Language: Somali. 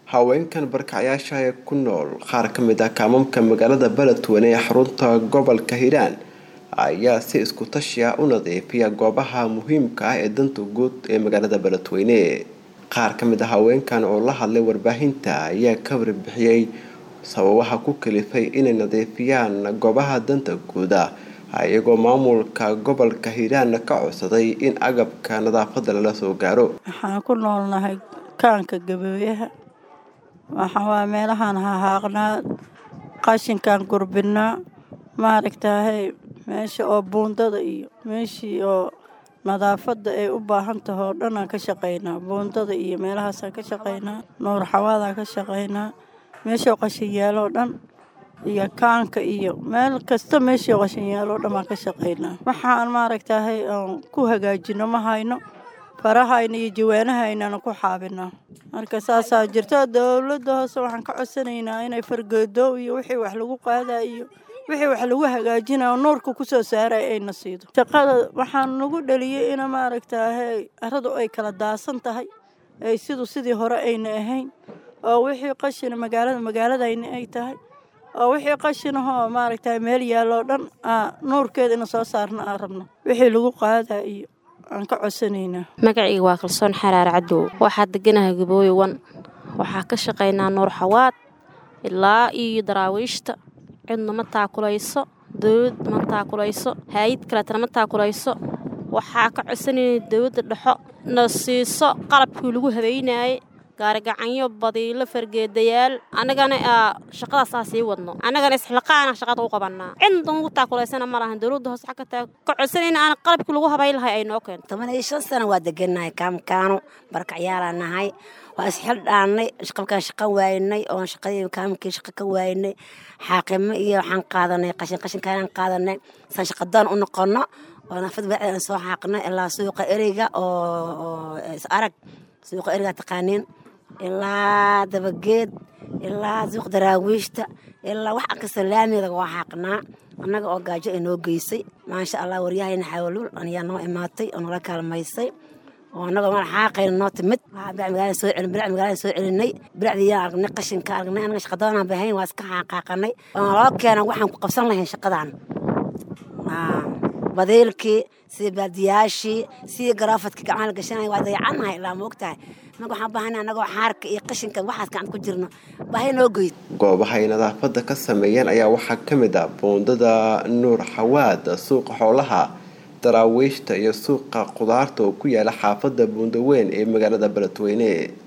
haweenkan barkacyaasha ee ku nool qaar ka mid ah kaamamka magaalada beledweyne ee xarunta gobolka hiiraan ayaa si isku tashi ah u nadiifiya goobaha muhiimka ah ee danta guud ee magaalada beledweyne qaar ka mid ah haweenkan oo la hadlay warbaahinta ayaa ka warbixiyey sababaha ku kalifay inay nadiifiyaan goobaha danta guuda iyagoo maamulka gobolka hiiraan ka codsaday in agabka nadaafada lala soo gaaro waxaan ku noolnahay kaanka gabooyaha waxawaa meelahaan hahaaqnaa qashinkaan gurbinaa maaragtaahay meesha oo buundada iyo meeshii oo nadaafada ay u baahan tahay oo dhan aan ka shaqaynaa buundada iyo meelahaasaan ka shaqaynaa nuur xawaadaan ka shaqaynaa meeshao qashin yaaloo dhan iyo kaanka iyo meel kasta meeshii qashin yaaloo dhan baan ka shaqaynaa waxaan maaragtaahay aan ku hagaajino ma hayno farahayna iyo jawaanahaynana ku xaabinaa marka saasaa jirto dowladda hoose waxaan ka codsanaynaa inay fargeedo iyo wixii wax lagu qaadaa iyo wixii wax lagu hagaajinayo nuurka kusoo saaray ayna siido shaqada waxaan nagu dhaliyey ina maaragtaahay aradu ay kala daasan tahay ay sidu sidii hore ayna ahayn oo wixii qashina magaalada magaaladayna ay tahay oo wixii qashinahoo maaragtay meel yaalloo dhan nuurkeeda ina soo saarna aan rabno wixii lagu qaadaa iyo aan ka codsanaynaa magacayga waa kalsoon xaraar cadow waxaa deganahay gabooye wan waxaa ka shaqaynaa nuur xawaad ilaa iyo daraawiishta cidna ma taakulayso dowlad ma taakulayso haayid kaleetana ma taakulayso waxaa ka codsanayna dowladda dhexo na siiso qalabkii lagu habaynaayey gaarigacanyo badiilo fargeedayaal annagana shaqadaas aa sii wadno annagana isxilqaana shaqada u qabanaa cidna ugu taakulaysana ma lahan dowladda hoose xagga taa ka codsanayna aan qalabkii lagu habay lahay ay noo keento toban iyo shan sana waa degannahay kaamkaano barkacyaalaa nahay waa isxildhaannay qabkaan shaqa waaynay oon shaqadii kaamkii shaqa ka waaynay xaaqimo iyo waxaan qaadanay qashin qashinkaanaan qaadanay saan shaqadoon u noqono oo nafad bacdaan soo xaaqnay ilaa suuqa ereyga oo is arag suuqa ereyga taqaaniin ilaa dabageed ilaa suuq daraawiishta ilaa wax kasta laamiga waa xaaqnaa annaga oo gaajo ay noo geysay maasha allah waryahayna xawalul ayaa noo imaatay oo nala kaalmaysay oo annagoo mala xaaqayna noo timid magaalada soo celin birac magaalada soo celinay biracdiyaan aragnay qashinka aragnay annaga shaqadoonaan bahayn waa iska xaaqaaqanay oo naloo keena waxaan ku qabsan lahayn shaqadan badiilkii sidii baadiyaashii sidii garaafadkii gacmaha la gashanaya waa dayacannahay ilaa moogtahay annaga waxaan baahana annagoo xaarka iyo qashinka waxaas gacanta ku jirno baahi noo geyd goobaha ay nadaafada ka sameeyeen ayaa waxaa ka mid ah buundada nuur xawaad suuqa xoolaha daraawiishta iyo suuqa qudaarta oo ku yaala xaafada buundaweyn ee magaalada beledweyne